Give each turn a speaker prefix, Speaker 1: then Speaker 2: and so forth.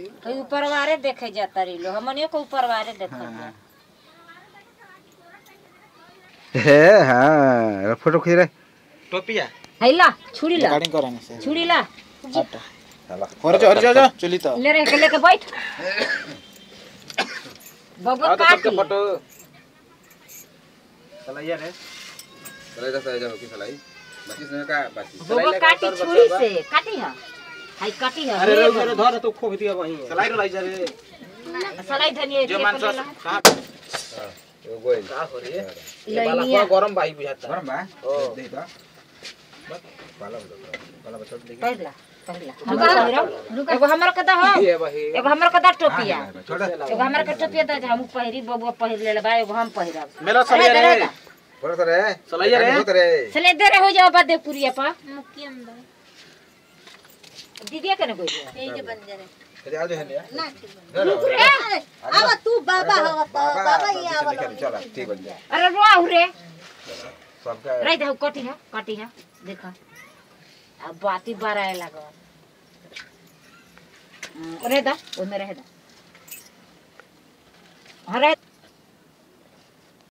Speaker 1: तो ऊपर वारे देखे जाता रही लो हमनियो को ऊपर वारे देखा
Speaker 2: हाँ। हे हाँ फोटो खींच रहे
Speaker 3: टोपिया
Speaker 1: हैला छुरी ला
Speaker 3: रिकॉर्डिंग करेंगे से
Speaker 1: छुरी ला
Speaker 3: और जा और जा जा चली तो
Speaker 1: ले रे के लेके बैठ बबुआ काट
Speaker 3: फोटो
Speaker 4: सलाइया रे
Speaker 2: चले जा चले जा होके सलाई बाकी समय का बाकी
Speaker 1: बबुआ काटी छुरी से काटी है हाय काटी है
Speaker 4: अरे रे रे धर तो खो दिया वहीं
Speaker 3: सलाई रो लाई जा रे
Speaker 1: सलाई धनिए
Speaker 3: जो मानस कहां
Speaker 2: वो गोइल
Speaker 4: का हो रे
Speaker 1: ले
Speaker 4: बाला
Speaker 1: लिया
Speaker 4: को गरम भाई बुझाता
Speaker 2: गरम बा
Speaker 4: ओ।
Speaker 2: दे दो पाला पाला बच्चा दे
Speaker 1: पहला पहला हम पहिरब एगो हमर के दा हो
Speaker 4: ये भाई
Speaker 1: एगो हमर के दा टोपिया
Speaker 2: छोड़
Speaker 1: एगो हमर के टोपिया दा हम पहिरी बबुआ पहिर ले बा एगो हम पहिरब
Speaker 3: मेरा सलाई रे
Speaker 2: बोलो तो रे
Speaker 3: सलाइया रे।
Speaker 2: बोलो तो रे
Speaker 1: चले दे रे हो जाओ बा देवपुरिया पा दीदिया के न कोई
Speaker 2: अरे आ जा है
Speaker 1: रुक रे
Speaker 5: अब तू बाबा हो तो बाबा ही आवल
Speaker 2: चल ठीक बन जा
Speaker 1: अरे रोआ रे
Speaker 2: सबका
Speaker 1: रही दे कटी है कटी है देखा अब बाती बाराए लगो रे दा ओमे रह दा हाँ रह